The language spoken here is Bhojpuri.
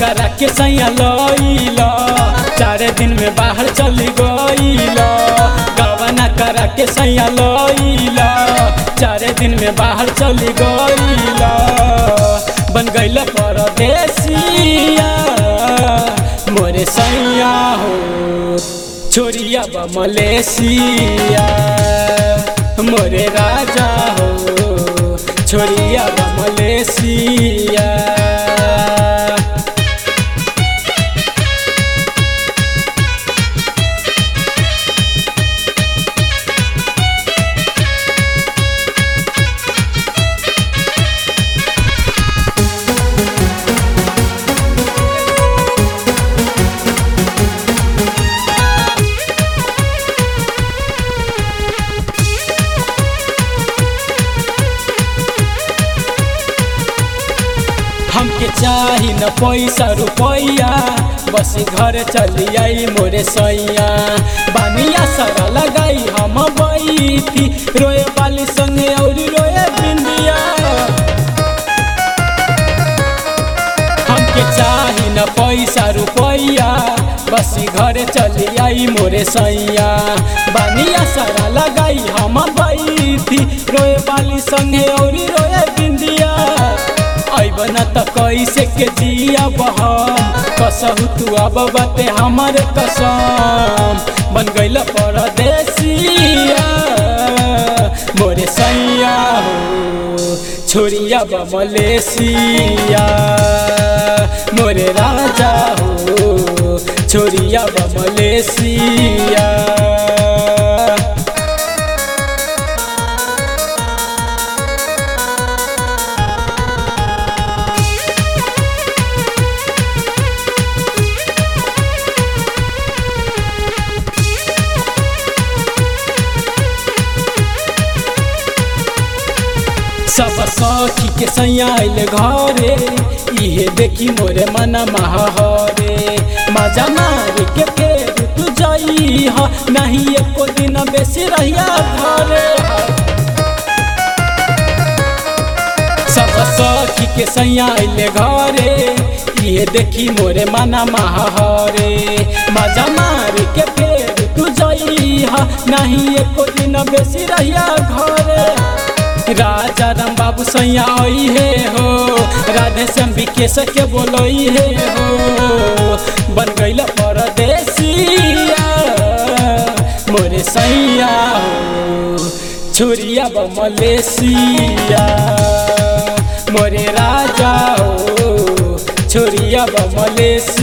करा के सैया लइला चार दिन में बाहर चली गईला गवना करा के सैया लइला चार दिन में बाहर चली गईला बन गईल परदेसिया मोरे सैया हो छोरिया बा मलेशिया मोरे राजा हो छोरिया बा मलेशिया हमके चाही न पैसा रुपैया बस घर चली आई मोरे सैया बानिया सारा लगाई हम बैठी रोए वाली संगे और रोए बिंदिया हमके चाही न पैसा रुपैया बस घर चली आई मोरे सैया बानिया सारा लगाई हम बैठी रोए वाली संगे और रोए बिंदिया अबन त कैसे के जिया बहम कसहु तू अब बते हमर कसम बन गईल परदेसिया मोरे सैया हो छोरिया बा मलेशिया मोरे राजा हो छोरिया बा मलेशिया सब सखी के सैया आइल घरे इहे देखी मोरे मन महाहरे मजा मार के फेर तू जाई ह नहीं एको दिन बेसी रहिया घरे सब सखी के सैया आइल घरे इहे देखी मोरे मन महाहरे मजा मार के फेर तू जाई ह नहीं एको दिन बेसी रहिया घरे राजा राम बाबू सैया आई हे हो राधे श्याम विकेश के बोलई हे हो बन गईल परदेसिया मोरे सैया हो छुरिया ब मलेशिया मोरे राजा हो छोरिया ब मलेशिया